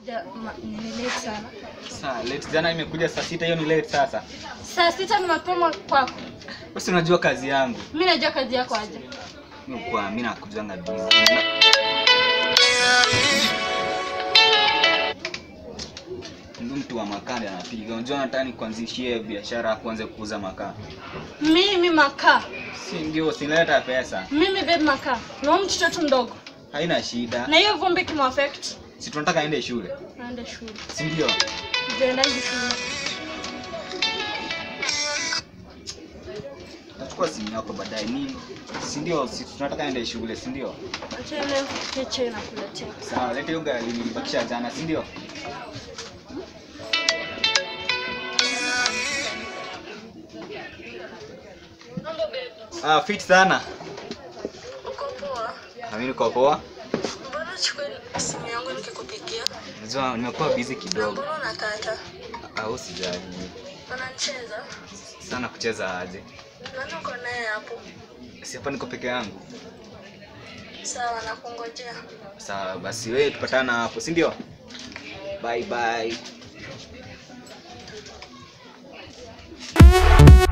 Ja, ma- ni late sana. Saa late jana imekuja saa sita, hiyo ni late sasa. Saa sita ni mapema kwako. Basi unajua kazi yangu. Mimi najua kazi yako aje. Mimi kwa mimi nakujanga busy. Ndio mtu wa makaa ndiye anapiga. Unajua nataka nikuanzishie biashara ya kuanza kuuza makaa. Mimi makaa. Si ndio sinaleta pesa. Mimi babe makaa. Na huyu mtoto mdogo. Haina shida. Na hiyo vumbi kimuaffect. Si tunataka aende shule. Naenda shule. Si ndio? Nitaenda shule. Nachukua simu yako baadaye nini? Si ndio? Si tunataka aende shule, si ndio? Acha ile keche na kuletea. Sawa, leta hiyo gari nilibakisha jana, si ndio? Ah, fit sana. Uko poa? Na mimi niko poa. Mbona chukua simu yangu nikikupigia? Unajua nimekuwa busy kidogo. unakata? Au sijali. Unanicheza? Sana kucheza aje. Nani uko naye hapo? Si hapa niko peke yangu. Sawa, nakungojea. Sawa, basi wewe tupatana hapo, si ndio? Bye bye.